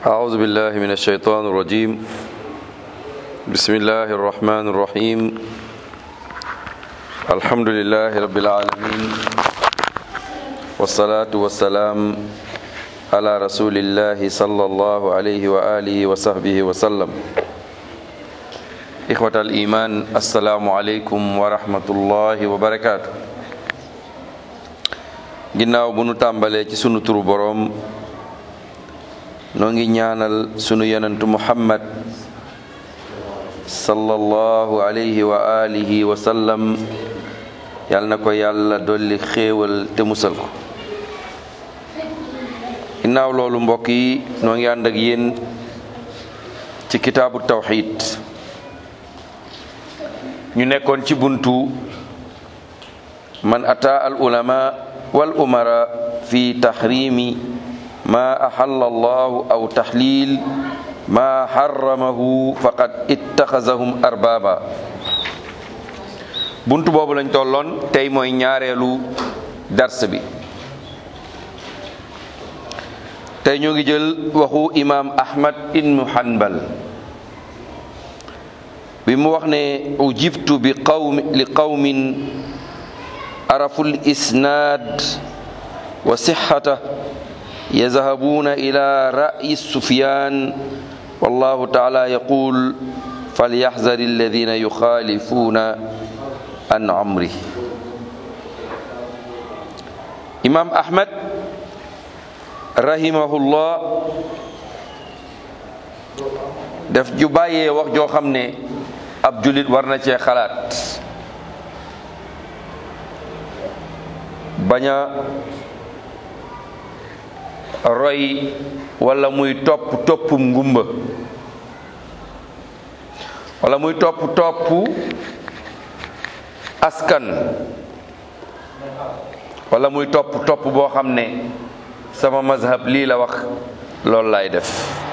أعوذ بالله من الشيطان الرجيم بسم الله الرحمن الرحيم الحمد لله رب العالمين والصلاة والسلام على رسول الله صلى الله عليه وآله وصحبه وسلم إخوة الإيمان السلام عليكم ورحمة الله وبركاته ginnaaw bu nu tàmbalee ci sunu turu boroom noo ngi ñaanal sunu yonentu muhammad sallallahu alayhi wa alihi wa sallam yal na ko yàlla dolli xéewal te musal ko ginnaaw loolu mbokk yi noo ngi ànd ak yéen ci kitaabu tawxid ñu nekkoon ci buntu man ata al ulama wal umara fi tahrimi ma axalla allahu aw taxlil ma xaramahu faqad ittaxasahum arbaba bunt boobu lañ tolloon tey mooy ñaareelu dars bi tey ñoo ngi jël waxu imam ahmad ibnu hanbal bi mu wax ne ujibtu bi qawmi li qawmin arafu l isnaad wa sixata يذهبون إلى رأي سفيان والله تعالى يقول فليحذر الذين يخالفون عن عمره إمام أحمد رحمه الله daf ju bàyyee wax joo xam ne ab julit war na cee xalaat bañ a roy wala muy topp toppum ngumba wala muy topp topp askan wala muy topp topp boo xam ne sama mazhab lii la wax loolu laay def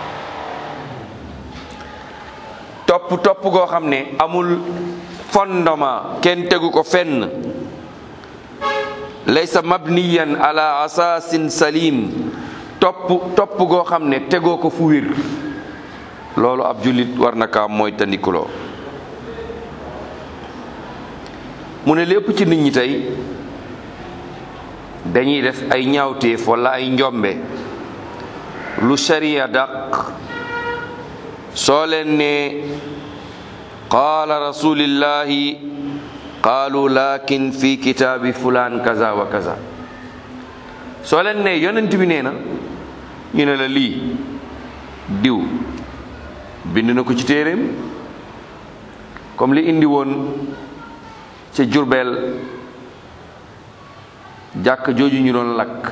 topp topp goo xam ne amul fondement kenn tegu ko fenn laysa mabniyan ala asaasin salim topp topp goo xam ne tegoo ko fu wér loolu ab jullit war na kaa mooy tandikuloo mu ne lépp ci nit ñi tey dañuy def ay ñaawteef wala ay njombe lu sharia daq soo leen ne qaala rasulillahi qaalu lakin fi kitaabi fulaan kaza wa kaza soo leen ne yonent bi nee na ñu ne la lii diw bind na ko ci téeréem comme li indi woon ca Jurbel jàkk jooju ñu doon lakk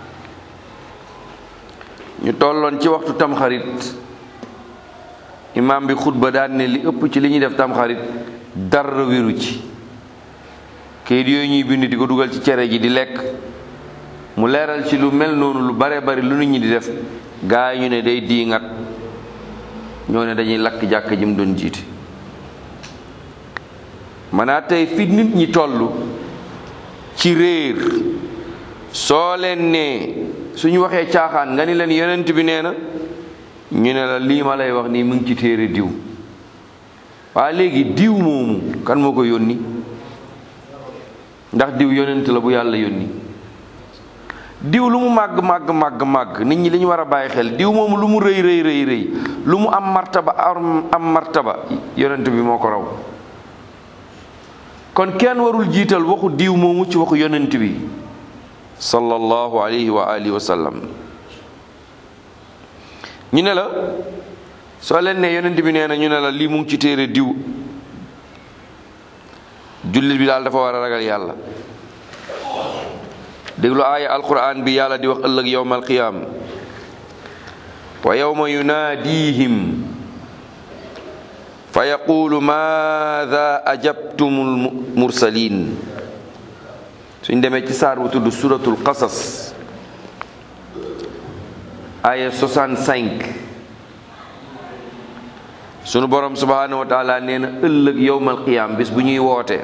ñu tolloon ci waxtu tamxarit imaam bi xutba daan ne li ëpp ci li ñuy def tamxarit dara wéru ci kayit yooyu ñuy bind di ko dugal ci cere ji di lekk mu leeral ci lu mel noonu lu bare bari lu nit ñi di def gaa yi ñu ne day diingat ñoo ne dañuy lakk jàkk ji mu doon jiite maanaa tey fi nit ñi toll ci réer soo leen ne suñu waxee caaxaan nga ni leen yonent bi nee na ñu ne la lii ma lay wax nii mu ngi ci téere diw waa léegi diw moomu kan moo ko yónni ndax diw yonent la bu yàlla yónni diw lu mu màgg màgg màgg màgg nit ñi li ñu war a bàyyi xel diw moomu lu mu rëy rëy rëy rëy lu mu am martaba am martaba yonent bi moo ko raw kon kenn warul jiital waxu diw moomu ci waxu yonent bi sallallahu alayhi wa alihi wa sallam ñu ne la soo leen ne yonent bi nee na ñu ne la lii mu ngi ci téere diw jullit bi daal dafa war a ragal yàlla déglu aaya alquran bi yàlla di wax ëllëg yowma alqiyaam wa yowma yunaadihim fa yaqulu maada ajabtumul mursalin suñ demee ci saar bu tudd suratul qasas aaya 65 sunu borom subhanahu wa taala nee na ëllëg yowmal qiyaam bis bu ñuy woote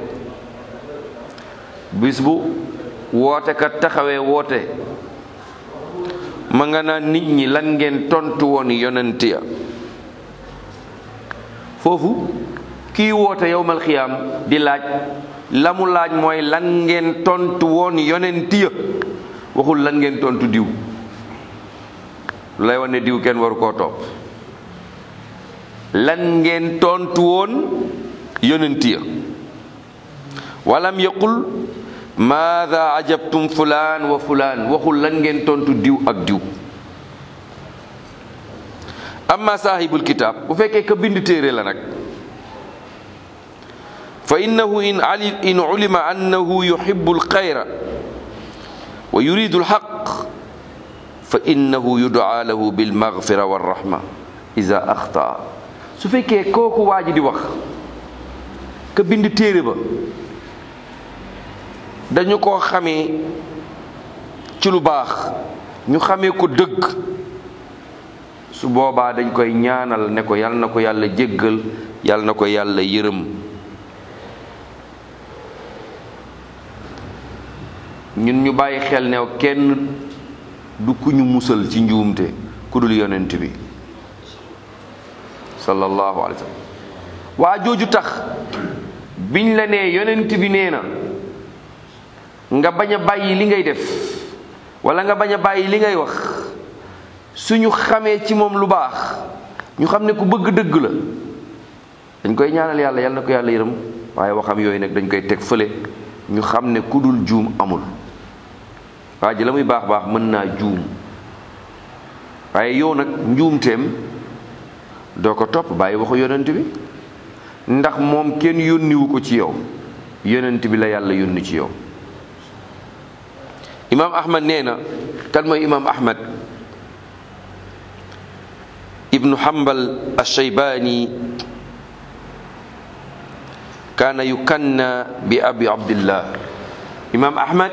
bis bu woote kat taxawee woote ma nga naan nit ñi lan ngeen tontu woon yonent ya foofu kii woote yowmal xiyaam di laaj la mu laaj mooy lan ngeen tontu woon yonent ya waxul lan ngeen tontu diw lu lay wan ne diw kenn waru koo topp lan ngeen tontu woon yonent ya walam yaqul maada ajabtum fulaan wa fulaan waxul lan ngeen tontu diw ak diw amma saahibul kitaab bu fekkee ka bind téere la nag fa innahu in ali in ulima annahu yuhibbu alxayra wa yuridu alxaq fa innahu yudaa lahu bilmaghfira warrahma ida axtaa su fekkee kooku waa ji di wax ka bind téere ba dañu ko xamee ci lu baax ñu xamee ko dëgg su boobaa dañ koy ñaanal ne ko yal na ko yàlla jéggal yal na ko yàlla yërëm ñun ñu bàyyi xel ne kenn du ku ñu musal ci njuumte ku dul yonent bi sallallahu alayhi wa sallam waa jooju tax biñ la nee yonent bi nee na nga bañ a bàyyi li ngay def wala nga bañ a bàyyi li ngay wax suñu xamee ci moom lu baax ñu xam ne ku bëgg dëgg la dañ koy ñaanal yàlla yal na ko yàlla yërëm waaye waxam yooyu nag dañ koy teg fële ñu xam ne ku dul juum amul waa ji la muy baax baax mën naa juum waaye yow nag njuumteem doo ko topp bàyyi waxu yonent bi ndax moom kenn yónniwu ko ci yow yonent bi la yàlla yónni ci yow imaam ahmad nee na kan mooy imaam ahmad ibnu hambal alshaybani kaana yukanna bi abi abdillah imaam ahmad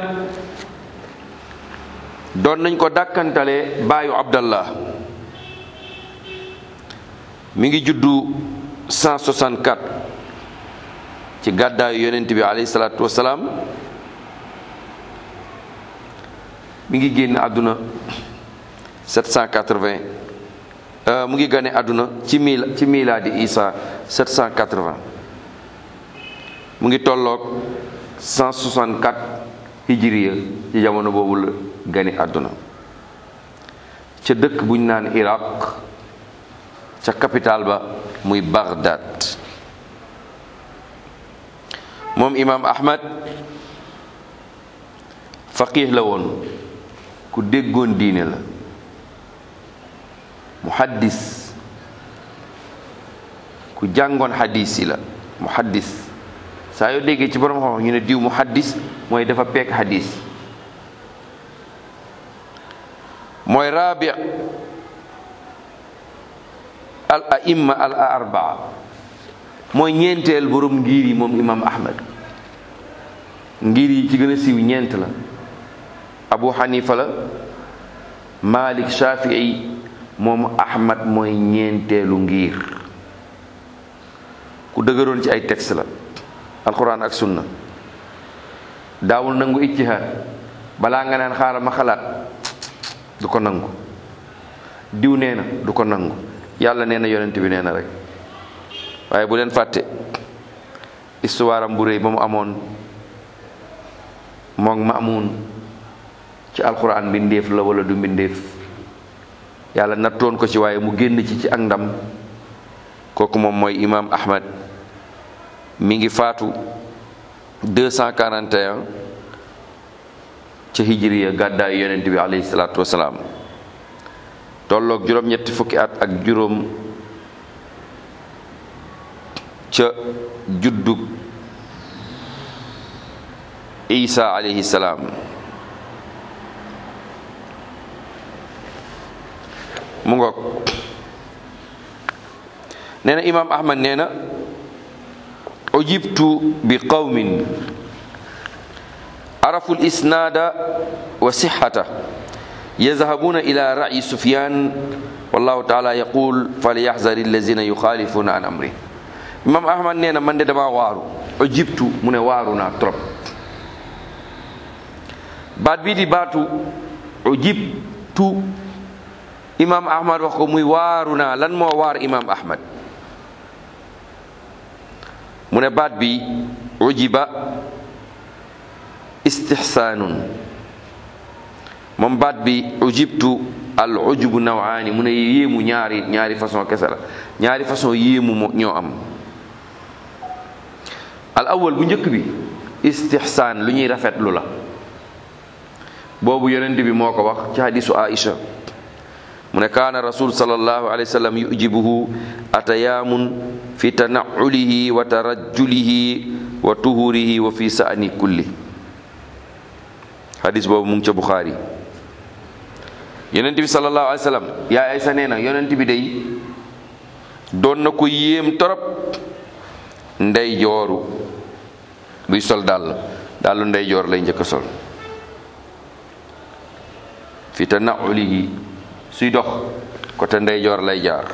doon nañ ko dàkkantale baayu abdallah mi ngi juddu 164 ci gàddaayu yonent bi alayhi salaatu wasalaam mi ngi génn àdduna 780 mu ngi gane àdduna ci mil ci milaadi isa 780 mu ngi tolloog 164 hijriya ci jamono boobu la gane àdduna ca dëkk buñ naan iraq ca capital ba muy Baghdad moom imaam Ahmad faqih la woon ku déggoon diine la muhaddis ku jàngoon xadis yi la muhaddis saa yoo déggee ci borom xam ñu ne diw muhaddis mooy dafa peek xadis mooy raabi al aimma al arbaa mooy ñeenteel borom ngir yi moom imam ahmad ngir yi ci gën a siiw ñeent la abu xanifa la malik shafii moom ahmad mooy ñeenteelu ngir ku dëgëroon ci ay texte la alquran ak sunna daawul nangu ijtihaad balaa nga naan xaaral ma xalaat du ko nangu diw nee na du ko nangu yàlla nee na yonent bi nee na rek waaye bu leen fàtte histoire am bu réy ba mu amoon moog maamun ci alquran mbindeef la wala du mbindeef yàlla nattoon ko ci waaye mu génn ci ci ak ndam kooku moom mooy imam ahmad mi ngi faatu 241 ca hijriya gàddaayu yonent bi alayhi salaatu wasalaam tolloog juróom-ñetti fukki at ak juróom ca juddug isa alayhi salaam mu ngoog nee na imaam ahmad nee na ujibtu bi qawmin arafu lisnaada wa sixata yazhabuna ila ra'yi sufyan wallahu taala yaqul falyaxzari allazina yuxaalifuna an amri imaam ahmad nee na man de dama waaru ujibtu mu ne waaru naa trop baat bii di baatu ujibtu imaam ahmad wax ko muy waaru naa lan moo waar imaam ahmad mu ne baat bi ujiba istixsaanun moom baat bi ujibtu al ujubu nawaani mu ne yéemu ñaari ñaari façon kese la ñaari façon yéemu moo ñoo am al awal bu njëkk bi istixsaan lu ñuy rafetlu la boobu yonent bi moo ko wax ci hadisu aisha mu ne kaana rasul sallallahu alayhi wa sallam yujibuhu atayaamun fi tanaulihi wa tarajjulihi wa tuhurihi wa fi saani kulli hadis boobu mu ngi ca buxaari yonent bi sallallahu alayhi wa sallam yaa aysa nee na yonent bi day doon na ko yéem torop ndey jooru buy sol dàll dàllu ndey joor lay njëkk a sol fi tanaulihi suy dox côté ndeyjoor lay jaar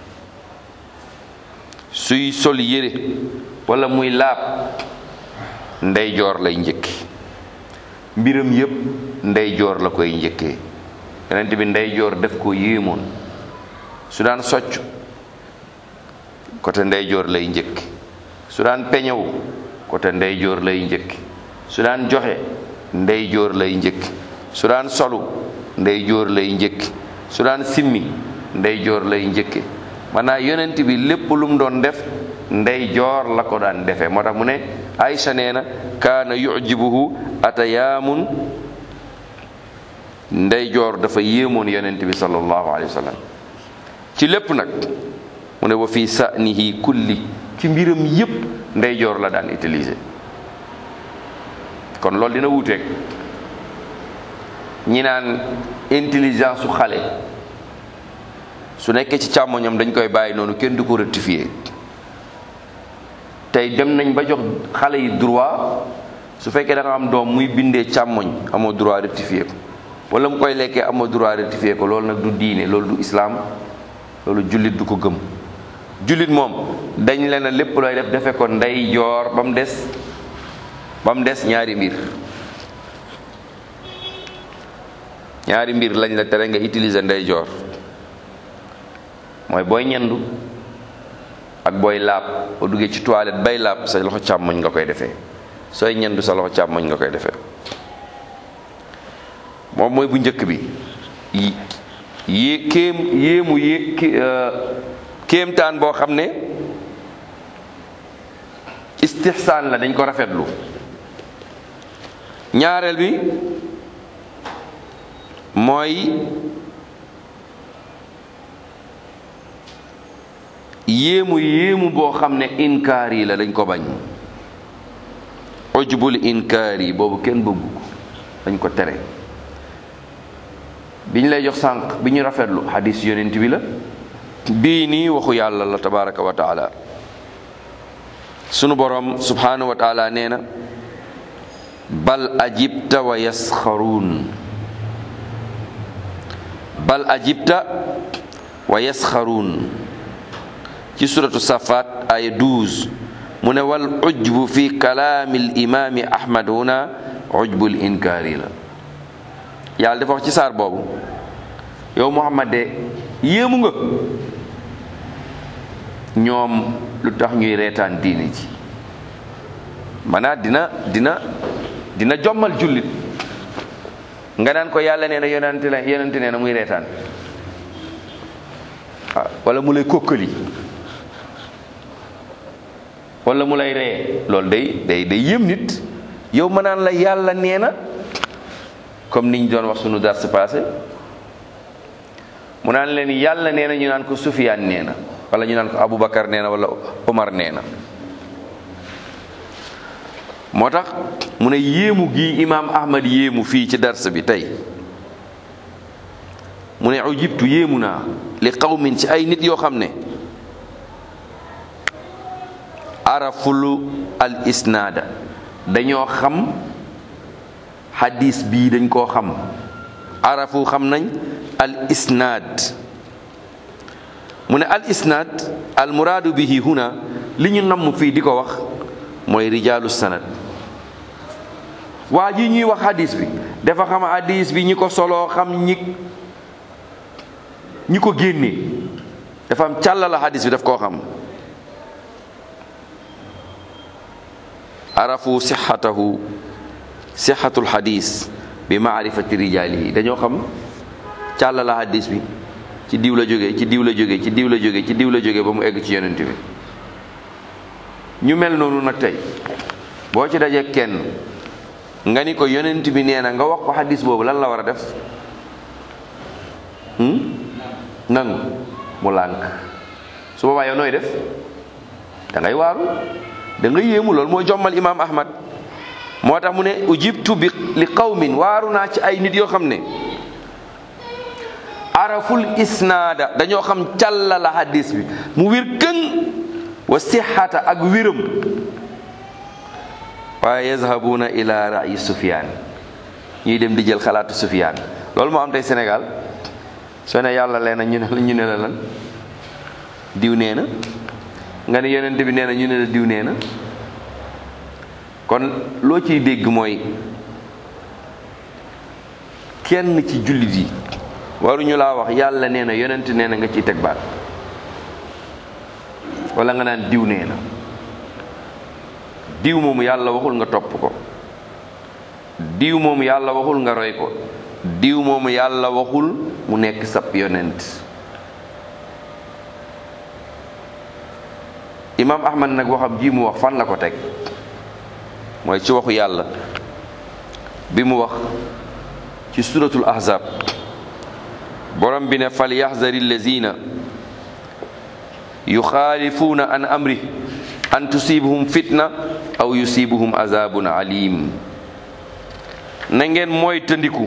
suy sol yére wala muy laab ndeyjoor lay njëkki mbiram yépp ndeyjoor la koy njëkkee yonent bi ndeyjoor def ko yéemoon su daan socc côté ndeyjoor lay njëkki su daan peñewu côté ndeyjoor lay njëkki su daan joxe ndeyjoor lay njëkki su daan solu ndeyjoor lay njëkki su daan simmi ndeyjoor lay njëkke maanaam yonent bi lépp lu mu doon def ndeyjoor la ko daan defee moo tax mu ne Aïcha nee na kaana yujibuhu atayaamun ndeyjoor dafa yéemoon yonent bi sallallahu alayhi wa sallam ci lépp nag mu ne wa fi sa'nihi kulli ci mbiram yépp ndeyjoor la daan utiliser kon loolu dina wuuteeg ñi naan intelligence su xale su nekkee ci càmmoñam dañ koy bàyyi noonu kenn du ko rectifier tey dem nañ ba jox xale yi droit su fekkee da nga am doom muy bindee càmmoñ amoo droit rectifier ko wala mu koy lekkee amoo droit rectifier ko loolu nag du diine loolu du islaam loolu jullit du ko gëm jullit moom dañ leen a lépp looy def defe ko ndey joor ba mu des ba mu des ñaari mbir ñaari mbir lañ la tere nga utiliser ndeyjoor mooy booy ñendu ak booy laab boo duggee ci toilette bay laab sa loxo càmmoñ nga koy defee sooy ñendu sa loxo càmmoñ nga koy defee moom mooy bu njëkk bi yé kéem yéemu yé kéemtaan boo xam ne istixsaan la dañ ko rafetlu ñaareel bi mooy yéemu yéemu boo xam ne inkaar yi la dañ ko bañ ujbul inkaar yi boobu kenn bëggu ko dañ ko tere bi ñu lay jox sànq bi ñu rafetlu xadis yonent bi la bii nii waxu yàlla la tabaraka wa taala sunu borom subhanahu wa taala nee na bal ajibta wa yasxaruun bal ajibta wa yasxaruun ci suratu safat aya 12 mu ne wal ujbu fi kalaami l imaami ahmad huna ujbul inkaari la yàlla dafa wax ci saar boobu yow muhammad de yéemu nga ñoom lu tax ñuy reetaan diini ji maanaam dina dina dina jommal jullit nga naan ko yàlla nee na yonente la yonente nee na muy reetaan ah wala mu lay kokkali wala mu lay ree loolu day day day yëm nit yow ma naan la yàlla nee na comme niñ doon wax sunu dars passé mu naan leen yàlla nee na ñu naan ko Sufyaan nee na wala ñu naan ko Aboubacar nee na wala Omar nee na moo tax mu ne yéemu gi imaam Ahmad yéemu fii ci dars bi tey mu ne ujibtu yéemu naa li qawmin ci ay nit yoo xam ne arafulu al isnaada dañoo xam hadis bii dañ koo xam arafu xam nañ al isnaad mu ne al isnaad al muraadu bihi huna li ñu namm fii di ko wax mooy rijaalu sanad waa ji ñuy wax hadis bi dafa xam hadis bi ñi ko soloo xam ñi ñi ko génnee dafa am càllala hadis bi daf koo xam arafu sixatahu sixatul hadis bi maarifati rijaalihi dañoo xam càllala hadis bi ci diw la jógee ci diw la jógee ci diw la jógee ci diw la jógee ba mu egg ci yonent bi ñu mel noonu nag tey boo ci dajee kenn nga ni ko yonent bi nee na nga wax ko hadis boobu lan la war a def nangu mu lànk su boobaa yow nooy def da ngay waaru da nga yéemu loolu mooy jommal imaam ahmad moo tax mu ne ujibtu bi li qawmin waaru naa ci ay nit yoo xam ne araful isnaada dañoo xam càllala hadis bi mu wir këng wa sixata ak wiram waaye yazhabuna ila rayi sufyaan ñuy dem di jël xalaatu sufyaan loolu moo am tey Sénégal soo ne yàlla lee na ñu ne la ñu ne la lan diw nee na nga ne yonent bi nee na ñu ne la diw nee na kon loo ciy dégg mooy kenn ci jullit yi waruñu laa wax yàlla nee na yonent nee na nga ciy teg baat wala nga naan diw nee na diw moomu yàlla waxul nga topp ko diw moomu yàlla waxul nga roy ko diw moomu yàlla waxul mu nekk sab yonent imaam ahmad nag waxam ji mu wax fan la ko teg mooy ci waxu yàlla bi mu wax ci suratul ahzab borom bi ne fal yaxzari allazina yuxaalifuuna an amri an tusibuhum fitna aw yusibuhum azabun alim na ngeen mooy tëndiku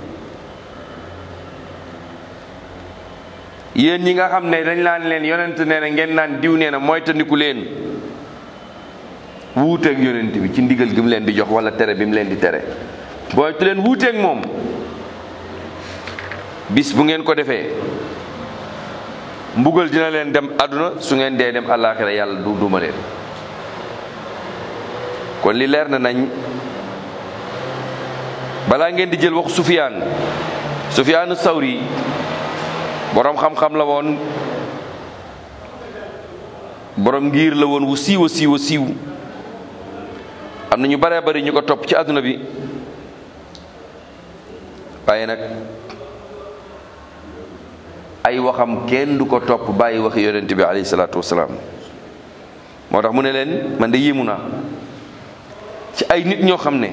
yéen ñi nga xam ne dañ laan leen yonent nee na ngeen naan diw nee na mooy tëndiku leen wuuteeg yonent bi ci ndigal gi mu leen di jox wala tere bi mu leen di tere booytu leen wuuteeg moom bis bu ngeen ko defee mbugal dina leen dem àdduna su ngeen dee dem àllaaxira yàlla du duma leen kon li leer na nañ balaa ngeen di jël waxu sufiyaan sufiyaanu sawri boroom xam-xam la woon boroom ngir la woon wu siiw a siiw a siiw am na ñu bare bari ñu ko topp ci àdduna bi waaye nag ay waxam kenn du ko topp bàyyi waxi yonent bi alayhi salaatu wasalaam moo tax mu ne leen man de yéemu naa ci ay nit ñoo xam ne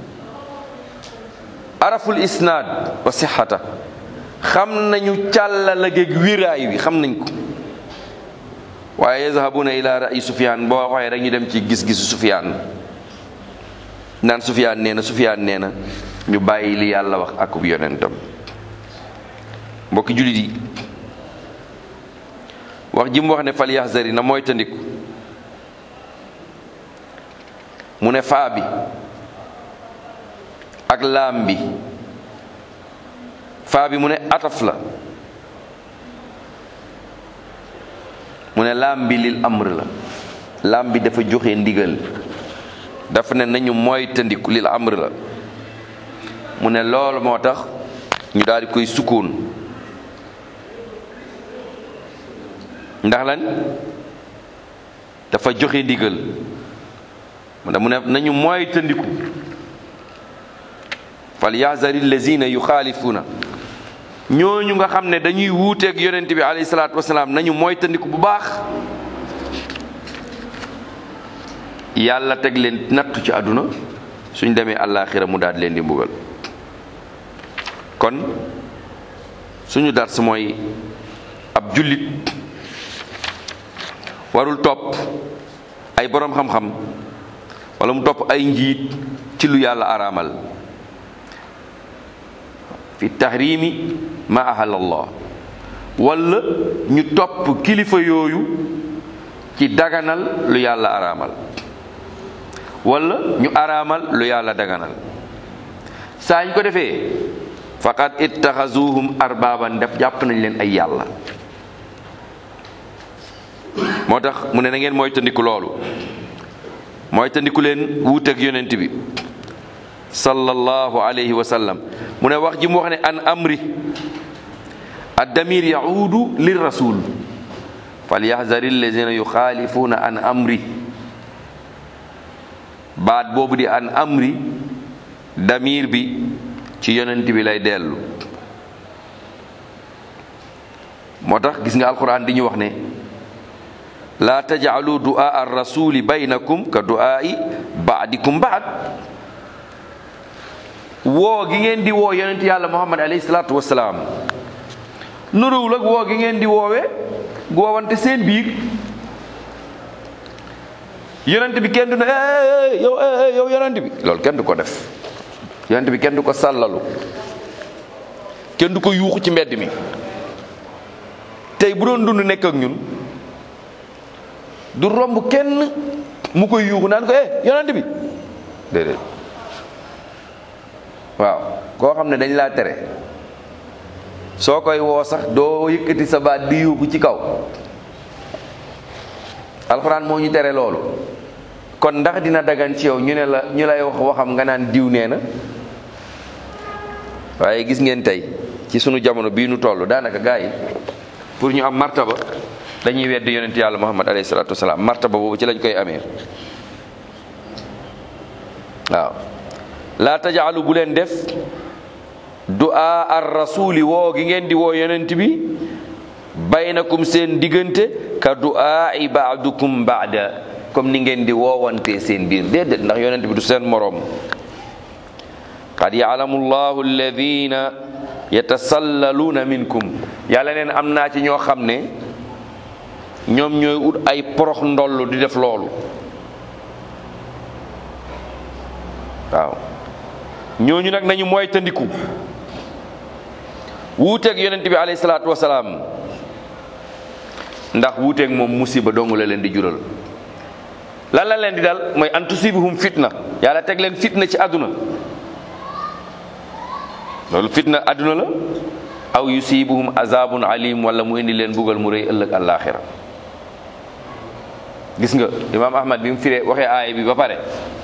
araful isnaad wa sixata xam nañu càllala géeg wiraay wi xam nañ ko waaye yazhabuna ila ra'yi sufyaan boo waxee rek ñu dem ci gis-gisu sufyaan naan sufyaan nee na sufyaan nee na ñu bàyyi li yàlla wax akub yonentam mbokki jullit yi wax ji mu wax ne fal yaxzari na mooy tandiku mu ne faa bi ak laam bi faa bi mu ne ataf la mu ne laam bi lil amr la laam bi dafa joxe ndigal dafa ne nañu mooy tandiku lil amr la mu ne loolu moo tax ñu daal di koy sukkoon ndax lan dafa joxe ndigal mu ne nañu mooy tëndiku fal yaxzari lazina yuxaalifuuna ñooñu nga xam ne dañuy wuuteeg yonent bi alayhi salaatu wasalaam nañu mooy tëndiku bu baax yàlla teg leen nattu ci àdduna suñ demee àllaaxira mu daal leen di mbugal kon suñu dars mooy ab jullit warul topp ay boroom xam-xam wala mu topp ay njiit ci lu yàlla araamal fi tahrimi ma ahal allah wala ñu topp kilifa yooyu ci daganal lu yàlla araamal wala ñu araamal lu yàlla daganal saa ñu ko defee faqad ittaxazuhum arbaaban def jàpp nañ leen ay yàlla moo tax mu ne na ngeen mooy tandiku loolu mooy tandiku leen wuuteeg yonent bi sallallahu alayhi wa sallam mu ne wax ji mu wax ne an amri addamir yaudu lir rasul falyahdari allazina yuxaalifuna an amri baat boobu di an amri damir bi ci yonent bi lay dellu moo tax gis nga alquran di ñu wax ne laa tajcalu du'a ar rasuli baynakum ka du'aa'i baadikum baad woo gi ngeen di woo yonent yàlla muhammad alayhi salaatu wasalaam nuruwul ak woo gi ngeen di woowee goowante seen biir yonent bi kenn du ne yow yow yonent bi loolu kenn du ko def yonent bi kenn du ko sàllalu kenn du ko yuuxu ci mbedd mi tey bu doon dund nekk ak ñun du romb kenn mu koy yuuxu naan ko eh yonent bi déedéet waaw koo xam ne dañ laa tere soo koy woo sax doo yëkkati sa baat di yuuxu ci kaw alxuraan moo ñu tere loolu kon ndax dina dagan ci yow ñu ne la ñu lay wax waxam nga naan diw nee na waaye gis ngeen tey ci sunu jamono bii nu toll daanaka gaa yi pour ñu am martaba dañuy weddi yonent yàlla muhammad alayhi salaatu wasalaam martaba boobu ci lañ koy amee waaw laa tajaalu bu leen def du'a ar rasuli woo gi ngeen di woo yonent bi baynakum seen diggante ka du'a i baadukum baada comme ni ngeen di woowante seen biir déedéet ndax yonent bi du seen moroom qad yaalamu llahu alladina yatasallaluuna minkum yàlla neen am naa ci ñoo xam ne ñoom ñooy ut ay porox ndoll di def loolu waaw ñooñu nag nañu mooy tandiku wuuteeg yonent bi alayhi salaatu wasalaam ndax wuuteeg moom musiba dong la leen di jural lan la leen di dal mooy an tusibuhum fitna yàlla teg leen fitna ci àdduna loolu fitna àdduna la aw yusibuhum azabun alim wala mu indi leen bugal mu rëy ëllëg àllaaxira gis nga imaam ahmad bi mu firee waxee aaya bi ba pare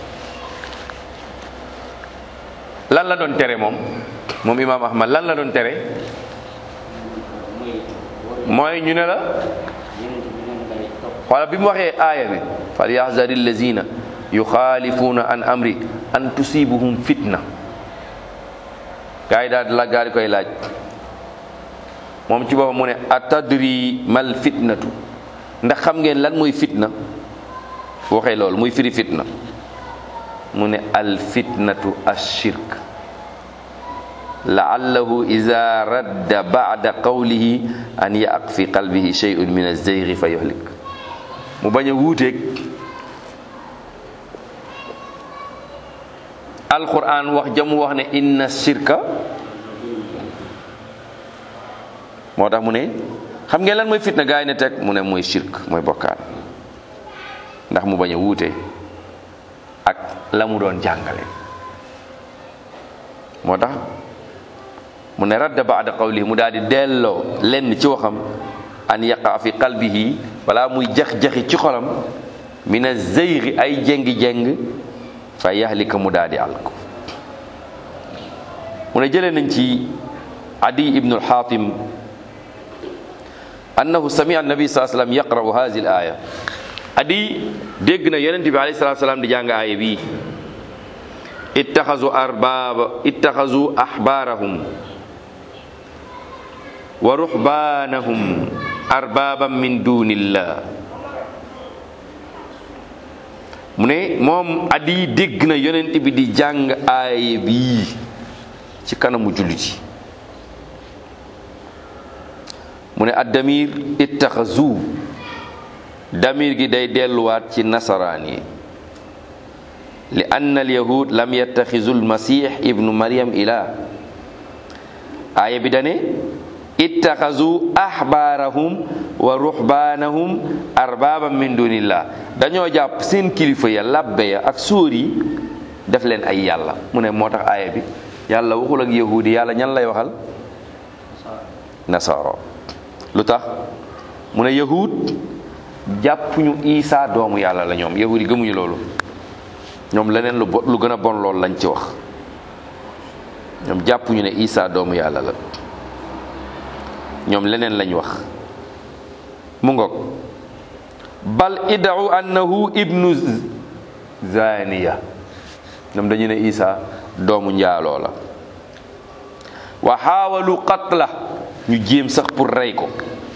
lan la doon tere moom moom imaam ahmad lan la doon tere mooy ñu ne la wala bi mu waxee aaya bi fal yaxzari allazina yuxaalifuuna an amri an tusibuhum fitna gaa yi daal di la gaa di koy laaj moom ci boppam mu ne atadri mal fitnatu ndax xam ngeen lan mooy fitna waxee loolu muy firi fitna mu ne al fitnatu ashirk laallahu ida radda bada qawlihi an yaaq fi qalbihi shay'un min azeyri fa yuhlik mu bañ a wuuteeg alquran wax jamu wax ne inna shirka moo tax mu ne xam ngeen lan mooy fitna gaa yi ne teg mu ne mooy shirk mooy bokkaan ndax mu bañ a wuute ak la mu doon jàngale moo tax mu ne radda baada qawlihi mu daal di delloo lenn ci waxam an yaqa fi qalbihi wala muy jax-jaxi ci xolam min azeyri ay jéngi-jéng fa yahlika mu daal di alko mu ne jëlee nañ ci adi ibnu alxaatim annahu samia annabi saa sallam yaqra'u hazihi al aya adi dégg na yonent bi alayhi salatu salaam di jàng aaya bii ittaxazu arbaba ittaxazu axbaarahum wa ruxbaanahum arbaaban min dunillah mu ne moom adi dégg na yonent bi di jàng aaya bii ci kanamu jullit yi mu ne addamir ittaxazu damir gi day delluwaat ci nasaraan yi li anna alyahud lam yattaxizu almasix ibnu maryam ila aaya bi dane ittaxazu axbaarahum wa ruxbaanahum arbaaban min dunillah dañoo jàpp seen kilifa ya labbe ya ak sóor yi def leen ay yàlla mu ne moo tax aaya bi yàlla waxul ak yahudi yàlla ñan lay waxal nasaaro lu tax mu ne yahud jàppuñu isa doomu yàlla la ñoom yahudi gëmuñu loolu ñoom leneen lu bo lu gën a bon loolu lañ ci wax ñoom jàppuñu ne isa doomu yàlla la ñoom leneen lañ wax mu ngoog bal iddau annahu ibnu zaniya ñoom dañu ne isa doomu njaaloo la wa xaawalu qatla ñu jéem sax pour rey ko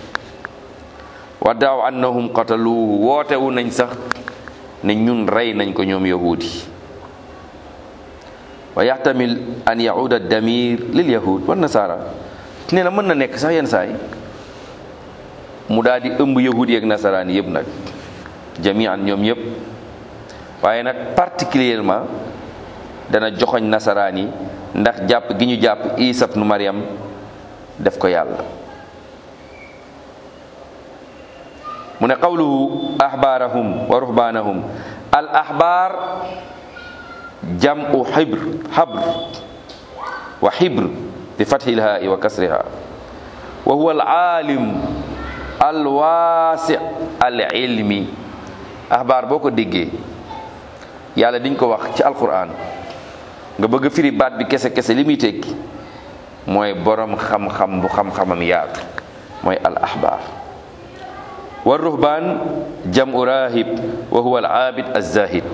wa daaw annahum qataluhu wootewu nañ sax ne ñun rey nañ ko ñoom yahudi wa yaxtamil an yahuda damir lil yahud wa nasara nee na mën na nekk sax yenn saay mu daal di ëmb yahudi ak nasaraan yëpp nag jamian ñoom yëpp waaye nag particulièrement dana joxoñ nasaraan yi ndax jàpp gi ñu jàpp isa ibnu maryam def ko yàlla mu ne qawluhu ahbaarahum wa ruhbaanahum al ahbaar jam'u xibr xabr wa xibr bi fathi lhaai wa kasriha wa huwa al aalim al waasi al ilmi ahbaar boo ko déggee yàlla diñ ko wax ci alquran nga bëgg firi baat bi kese kese li muy tekki mooy borom xam-xam bu xam-xamam yaatu mooy al ahbaar wa ruhbaan jamu rahib wa huwa al aabid az-zahid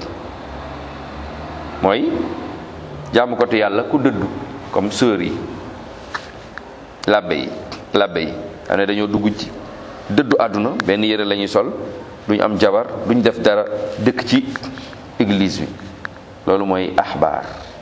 mooy jaamu ko te yàlla ku dëddu comme sœur yi labbe yi labbe yi xam ne dañoo dugg ci dëddu àdduna benn yëre la ñuy sol duñ am jabar duñ def dara dëkk ci église bi loolu mooy ahbaar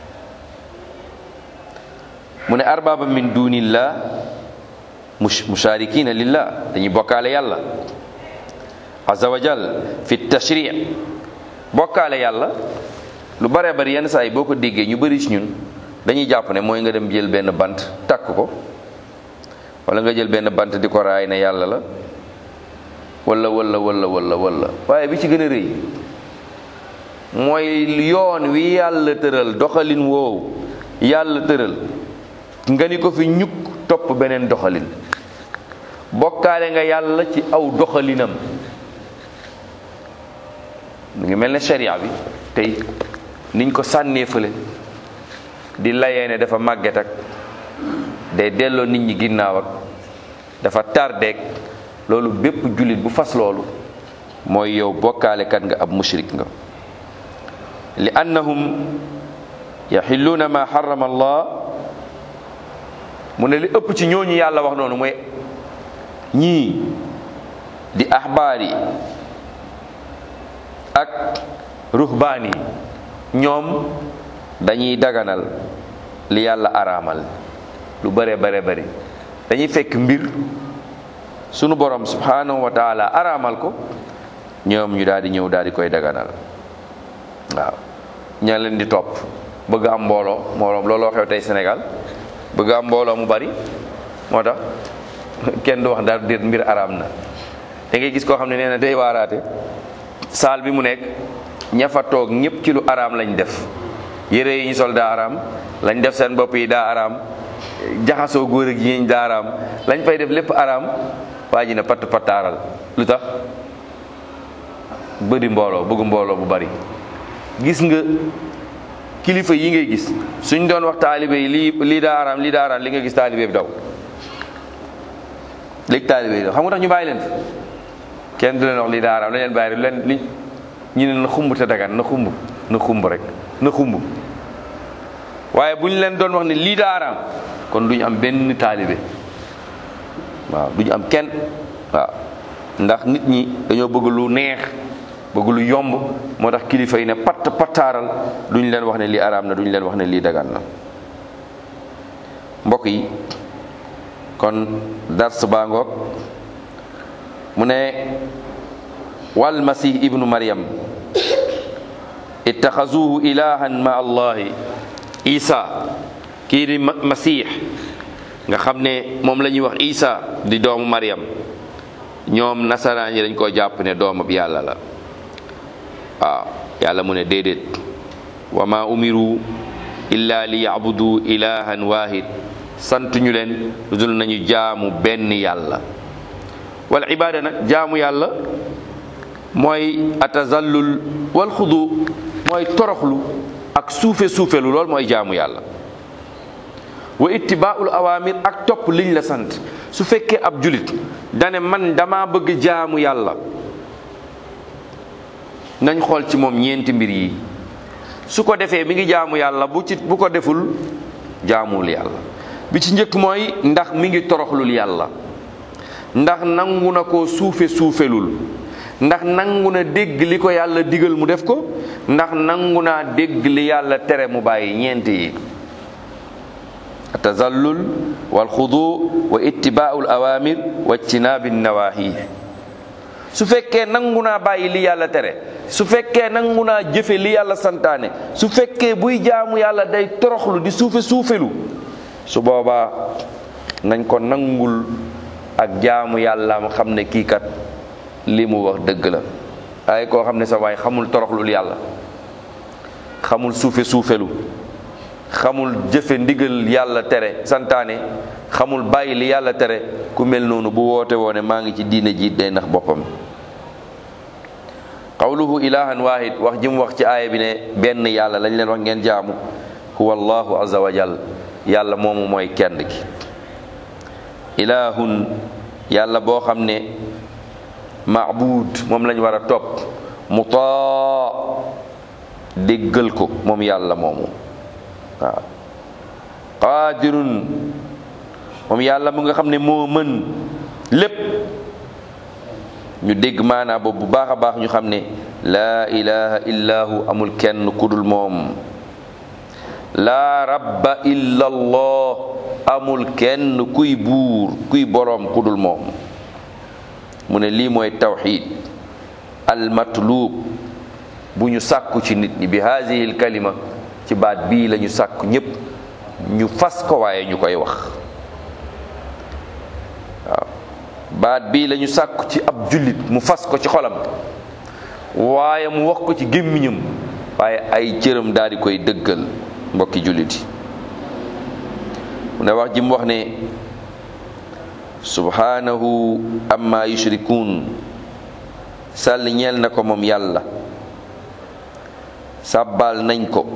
mu ne arbaba min dunillah musharikina lillah dañuy bokkaale yàlla azza wa jal fi tashri bokkaale yàlla lu bare bari yenn saa yi boo ko déggee ñu bari ci ñun dañuy jàpp ne mooy nga dem jël benn bant takk ko wala nga jël benn bant di ko raay ne yàlla la wala wala wala wala wala waaye bi ci gën a rëy mooy yoon wi yàlla tëral doxalin woowu yàlla tëral nga ni ko fi ñukk topp beneen doxalin bokkaale nga yàlla ci aw doxalinam mu ngi mel ne sharia bi tey niñ ko sànnee fële di layee ne dafa màgget ak day delloo nit ñi ginnaaw ak dafa tardeek loolu bépp jullit bu fas loolu mooy yow bokkaalekat nga ab mushrik nga li annahum yaxilluuna ma xarama allah mu ne li ëpp ci ñooñu yàlla wax noonu mooy ñii di axbaar yi ak ruhbaan yi ñoom dañuy daganal li yàlla araamal lu bare bare bare dañuy fekk mbir sunu borom subhanahu wa taala araamal ko ñoom ñu daal di ñëw daal di koy daganal waaw ña leen di topp bëgg am mbooloo mbooloo looloo xew tey Sénégal bëgg am mbooloo mu bari moo tax kenn du wax daal déet mbir araam na da ngay gis koo xam ne nee na day waaraate saal bi mu nekk ña fa toog ñëpp ci lu araam lañ def yére yi ñu sol daa araam lañ def seen bopp yi daa araam jaxasoo góor ak jigéen daa araam lañ fay def lépp araam waa ji ne patt pattaaral lu tax bëri mbooloo bëgg mbooloo bu bari gis nga kilifa yi ngay gis suñ doon wax taalibe yi lii lii daa araam lii daa araam li nga gis taalibe bi daw léegi taalibe yi daw xam nga tax ñu bàyyi leen fi kenn du leen wax lii daa araam la leen bàyyi rek leen li ñu ne na xumb te dagan na xumb na xumb rek na xumb waaye bu ñu leen doon wax ne lii daa araam kon duñu am benn taalibe waaw duñu am kenn waaw ndax nit ñi dañoo bëgg lu neex bëgg lu yomb moo tax kilifa yi ne patt pattaaral duñ leen wax ne lii araam na duñ leen wax ne lii dagan na mbokk yi kon dars baa ngoog mu ne wal masih ibnu maryam ittaxazuhu ilahan ma allahi isa kii di masih nga xam ne moom la ñuy wax isa di doomu maryam ñoom nasaraan yi dañ koo jàpp ne doomab yàlla la waaw yàlla mu ne déedéet wa ma umiru illa li yabudu ilahan wahid sant ñu leen lu dul nañu jaamu benn yàlla wal ibada nag jaamu yàlla mooy atazallul wal xudu mooy toroxlu ak suufe suufelu lool mooy jaamu yàlla wa ittibaaul awamir ak topp liñ la sant su fekkee ab julit dane man dama bëgg jaamu yàlla nañ xool ci moom ñeenti mbir yi su ko defee mi ngi jaamu yàlla bu ci bu ko deful jaamul yàlla bi ci njëkk mooy ndax mi ngi toroxlul yàlla ndax nangu na ko suufe suufelul ndax nangu na dégg li ko yàlla digal mu def ko ndax nangu naa dégg li yàlla tere mu bàyyi ñeent yi tazallul wal xudu wa ittibaa'ul awamir wa ijtinaabi nawahi su fekkee nangu naa bàyyi li yàlla tere su fekkee nangu naa jëfe li yàlla santaane su fekkee buy jaamu yàlla day toroxlu di suufe suufelu su boobaa nañ ko nangul ak jaamu yàlla am xam ne kii kat li mu wax dëgg la ay koo xam ne sa waay xamul toroxlul yàlla xamul suufe suufelu xamul jëfe ndigal yàlla tere santaane xamul bàyyi li yàlla tere ku mel noonu bu woote woone maa ngi ci diine ji day nax boppam qawluhu ilahan wahid wax ji mu wax ci aaya bi ne benn yàlla lañ leen wax ngeen jaamu huwa allahu azza wa jal yàlla moomu mooy kenn ki ilahun yàlla boo xam ne maabud moom lañ war a topp mutaa déggal ko moom yàlla moomu waaw qaadirun moom yàlla mu nga xam ne moo mën lépp ñu dégg maanaa boobu bu baax a baax ñu xam ne laa ilaha illahu amul kenn kudul moom laa rabba illa allah amul kenn kuy buur kuy boroom kudul moom mu ne lii mooy tawxid almatlub bu ñu sàkku ci nit ñi bi haadihi alkalima ci baat bii la ñu sàkku ñépp ñu fas ko waaye ñu koy wax waaw baat bii la ñu sàkku ci ab jullit mu fas ko ci xolam waaye mu wax ko ci gémmiñam waaye ay cëram daal di koy dëggal mbokki jullit yi mu ne wax ji mu wax ne subhanahu amma yushrikuun sàll ñeel na ko moom yàlla sàbbaal nañ ko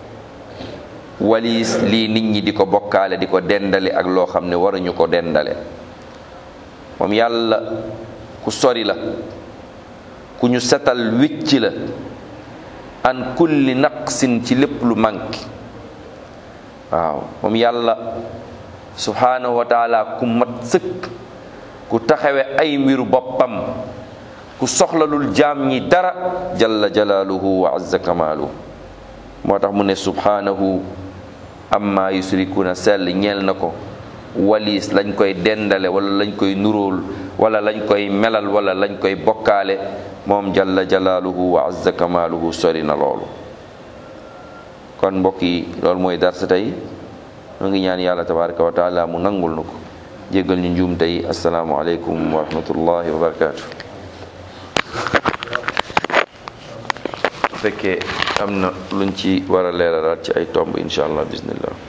waliis lii nit ñi di ko bokkaale di ko dendale ak loo xam ne waruñu ko dendale moom yàlla ku sori la ku ñu setal wicc la an kulli naqsin ci lépp lu manki waaw moom yàlla subhanahu wa taala ku mat sëkk ku taxawe ay mbiru boppam ku soxlalul jaam ñi dara jalla jalaaluhu wa azza kamaaluhu moo tax mu ne subhanahu amma yusrikuuna sell ñeel na ko waliis lañ koy dendale wala lañ koy nuróol wala lañ koy melal wala lañ koy bokkaale moom jalla jalaaluhu wa azza kamaaluhu sori na loolu kon mbokk yi loolu mooy darsa tey mu ngi ñaan yàlla tabaraka wa taala mu nangul nu ko jéggal ñu njuum tey asalaamu aleykum wa rahmatullahi wa barakaatu bu fekkee am na luñ ci war a leeralaat ci ay tomb incha allah bismillah